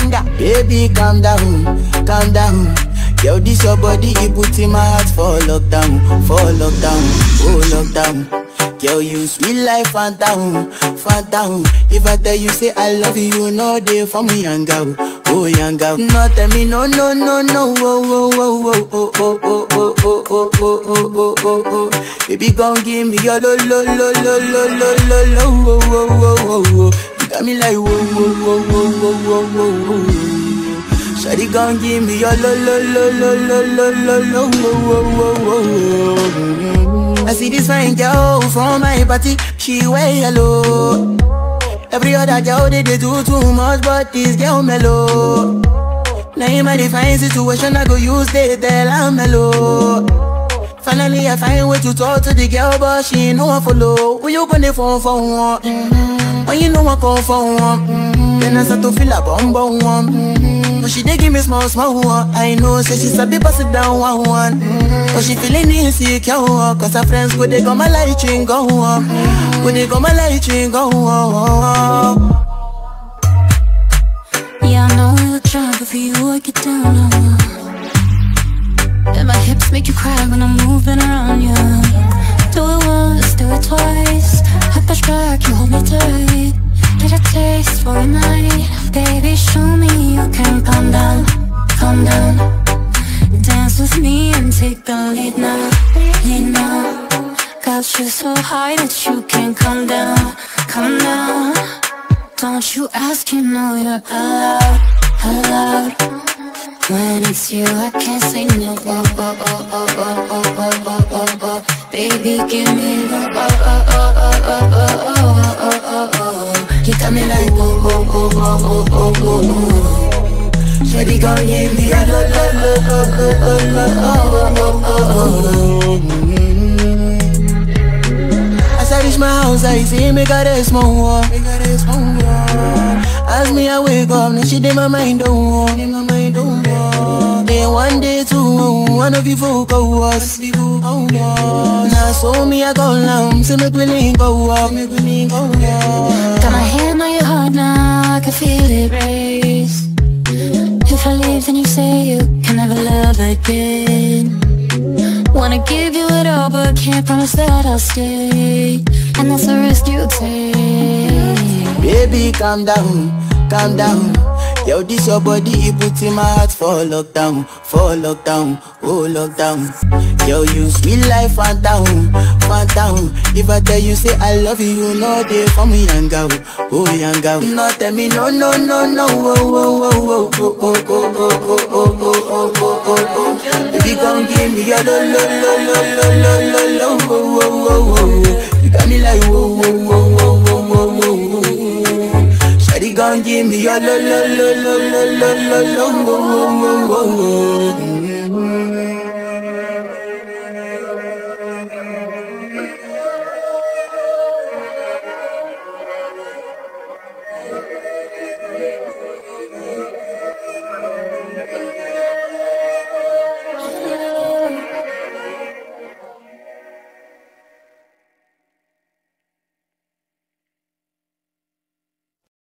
banger. Baby, calm down, calm down. Yo, this your body, it put in my heart for lockdown, for lockdown, oh lockdown. Yo, you sweet life, phantom, phantom. If I tell you say I love you, you know they for me, young girl, oh young girl. No, tell me no, no, no, no, oh, oh, oh, oh, oh, oh, oh, oh, oh, oh, oh, oh, oh, oh. Baby, gon' give me your lo, lo, lo, lo, lo, lo, lo, lo, oh, oh, oh, oh, oh. You got me like whoa, whoa, whoa, whoa, whoa, whoa, whoa, whoa. Shawty gon' give me your lo lo lo lo lo lo lo lo wo wo wo wo wo. I see this fine girl from my party, she wear yellow. Every other girl they, they do too much, but this girl mellow. Now in my divine situation, I go use they tell I'm mellow. Finally, I find way to talk to the girl, but she ain't no one follow. Who you gonna phone for one? Mm-hmm. When you know I call for one, mm-hmm. then I start to feel a bum bum one. Mm-hmm. But she dey give me small small one. I know, say she sabi pass it down one one. Mm-hmm. But she feeling insecure, one, cause her friends go they go my light ring go on, go they go my light ring go on. Yeah, I know you look shy, but for you I get down on And my hips make you cry when I'm moving around you Do it once, do it twice I push back, you hold me tight Get a taste for a night Baby, show me you can calm down, calm down Dance with me and take the lead now, lead now Got you so high that you can't come down, come down don't you ask, you know you're allowed, allowed When it's you, I can't say no oh, oh, oh, oh, oh, oh, oh, oh, oh, oh. Baby, give me the oh, oh, oh, oh, oh, oh, oh, oh, oh, oh You got me like oh, oh, oh, oh, oh, oh, oh, oh Shawty gon' give me a lo, lo, lo, lo, lo, lo, oh, oh, oh, oh As I reach my house, I see me got a small wall. Me got a small wall. As me I wake up, now she did my mind don't walk. Dey my mind don't walk. Then one day two, one of you folk go us. Now so me I go down, say make we link go up, make we link go up. Got my hand on your heart now, I can feel it race If I leave then you say you can never love again Wanna give you it all but can't promise that I'll stay And that's a risk you take Baby, calm down, calm down. Yo, this your body, it put in my heart for lockdown, for lockdown, oh lockdown. Yo, you sweet life, phantom, phantom. If I tell you say I love you, you know they for me, young girl, oh young girl. No, tell me no, no, no, no, oh, oh, oh, oh, oh, oh, oh, oh, oh, oh, oh, oh, oh, oh. Baby, come give me your lo, lo, lo, lo, lo, lo, lo, lo, oh, oh, oh, oh. You got me like whoa, whoa, whoa, whoa, whoa, whoa, whoa, whoa. Shawty gon' give me your lo lo lo lo lo lo lo lo lo lo lo lo